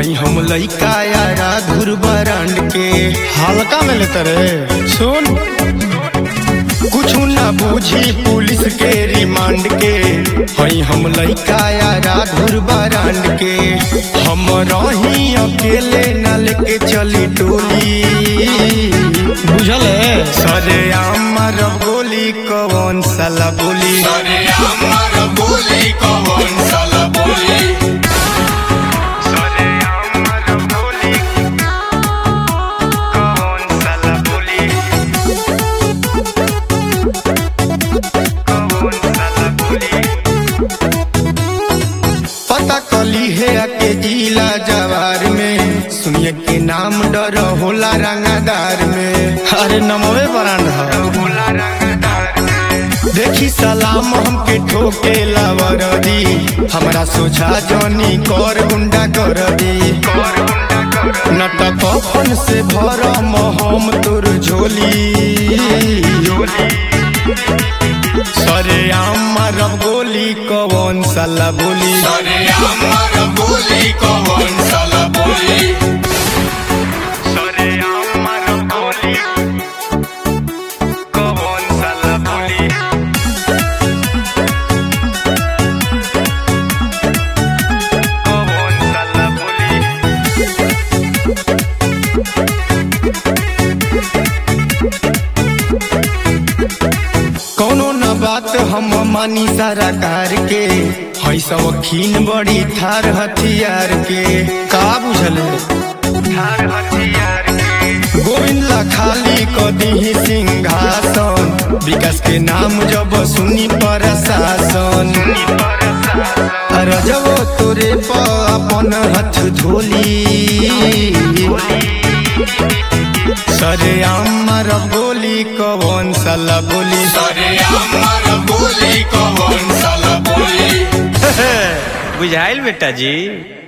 हई हम लइका यारा धुर बरांड के हल्का में लेते रे सुन कुछ ना बूझी पुलिस के रिमांड के हई हम लइका यारा धुर बरांड के हम रही अकेले न लेके चली टोली बुझल है सरे आमर गोली कौन साला बोली सरे अमर बोली कौन साला बोली सरे आमर गोली कौन साला बोली कौन साला बोली पता कली है के जिला जवार में सुनिए के नाम डर होला रंगादार में अरे नमवे ब्रांड है होला रंगदार में। देखी सलाम हमके ठोके लावरदी हमरा सोचा जनी कर गुंडा कर दी नटक कफन से भर हम तोर झोली सरे आमर गोली कौन साला बोली सरे अमर बोली कौन साला बोली सरे आमर गोली कौन साला बोली कौन साला बोली कौनो न बात हम मानी सारा कार के हई शौकीन बड़ी थार हथियार के का बुझल है थार हथियार के गोविंद ला खाली कदी सिंहासन विकास के नाम जब सुनी प्रशासन रजबो तोरे पर अपन हाथ धोली सरे आमर गोली कौन साला बोली सरे अमर बोली कौन साला बोली बुझाइल बेटा जी